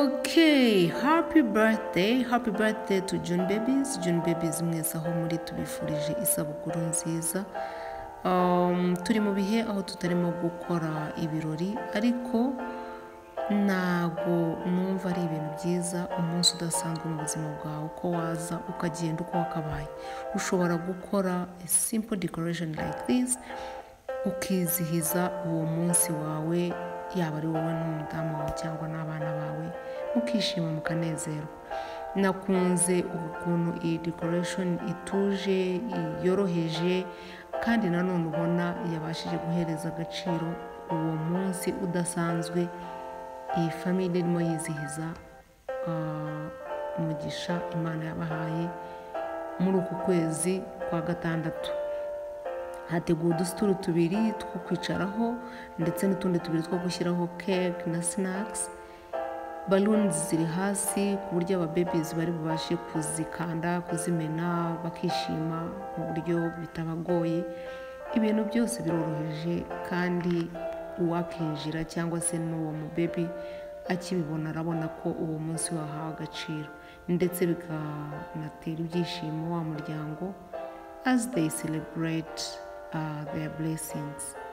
Okay, happy birthday, happy birthday to June babies. June babies mwese aho muri tubifurije isabukuru nziza. Um, turi mu bihe aho tutarimo gukora ibirori ariko ntabwo numva ari ibintu byiza umunsi udasanzwe mu buzima bwawe uko waza ukagenda uko wakabaye ushobora gukora a simple decoration like this ukizihiza uwo munsi wawe yaba ari wowe n'umudamu wawe cyangwa n'abana bawe mukishima mukanezerwa nakunze ukuntu iyi decoration ituje yoroheje kandi nanone ubona yabashije guhereza agaciro uwo munsi udasanzwe iyi famille irimo yizihiza ah, umugisha imana yabahaye muri uku kwezi kwa gatandatu hateguwe udusituru tubiri two kwicaraho ndetse n'utundi tubiri two gushyiraho keke na sinakisi baluni ziri hasi ku buryo ababebizi bari bubashe kuzikanda kuzimena bakishima mu buryo bitabagoye ibintu byose biroroheje kandi uwakinjira cyangwa se n'uwo mubebi akibibona arabona ko uwo munsi wahawe agaciro ndetse bikanatera ibyishimo wa muryango as they celebrate uh, their blessings